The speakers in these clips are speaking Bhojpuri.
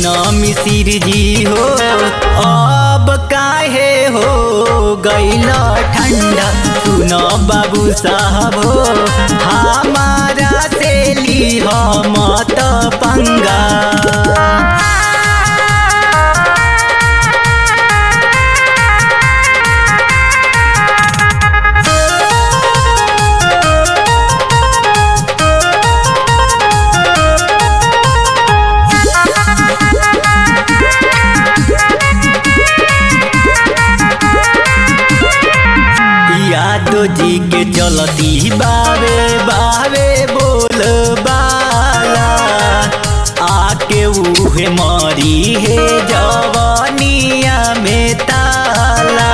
सुन मिसिर जी हो अब काहे हो गैल ठंडा सुन बाबू साहब हो हमारा से ली मत पंगा यादव जी के चलती बावे बावे बोल बाला आके उहे मरी है जवनिया में ताला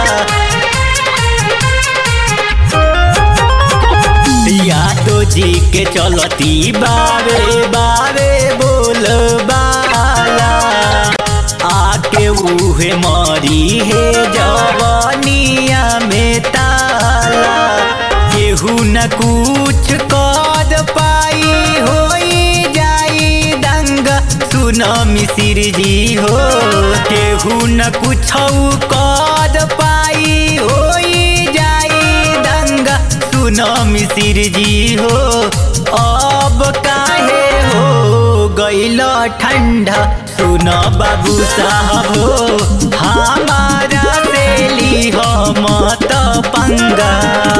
यादव जी के चलती बावे बावे बोल बाला आके उहे मरी है जवनिया में ताला केहू न कुछ कर पाई होई जाई दंग सुन मिसिर जी हो केहू न कुछ कर पाई होई जाई दंग सुन मिसिर जी हो अब काहे हो गैल ठंडा सुन बाबू साहब हो हमारा से ली मत पंगा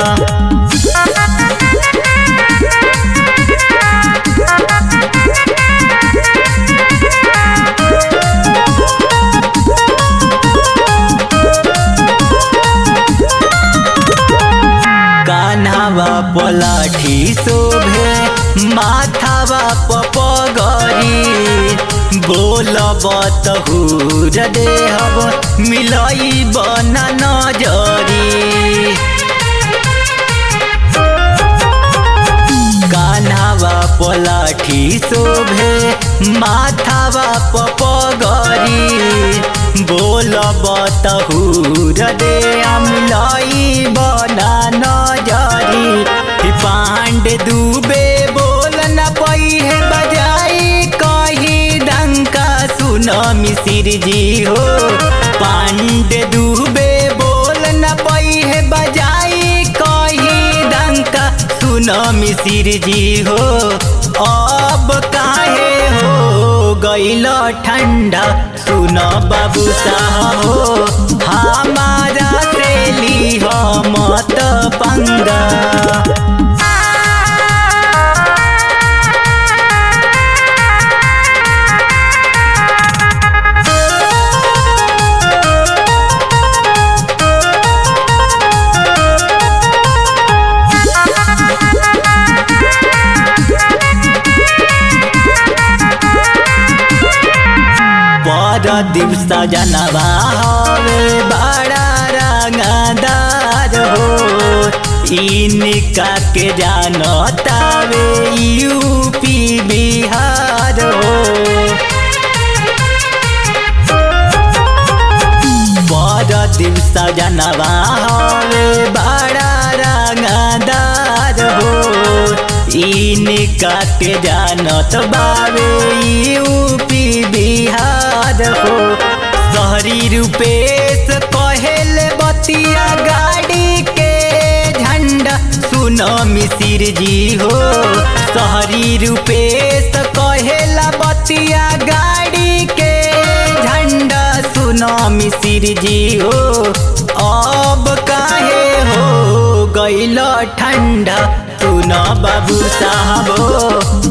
कान्हावा पलाठी शोभे माथावा पपगरी बोलब तहूर देहब मिलई बना नजरी कान्हावा पलाठी शोभे माथावा पपगरी बोलब तहूर दे मिलई बना नजरी पांडे दुबे बोल न पई है बजाई कही डंका सुन मिसिर जी हो पांडे दुबे बोल न पई है बजाई कही डंका सुन मिसिर जी हो अब काहे हो गैल ठंडा सुन बाबू साहब हो हमारा से ली मत पंगा पर दिवस जनवा हवे बड़ा रंगदार हो इनका के जानतावे यूपी बिहार हो पर दिवस जनवा हवे बड़ा रंगदार हो इनका के जानत बावे यूपी बिहार हो शहरी रूपेश कहेल बतिया गाड़ी के झंडा सुन मिसिर जी हो शहरी रूपेश कहेला बतिया गाड़ी के झंडा सुन मिसिर जी हो अब काहे हो गैल ठंडा सुन बाबू साहब हो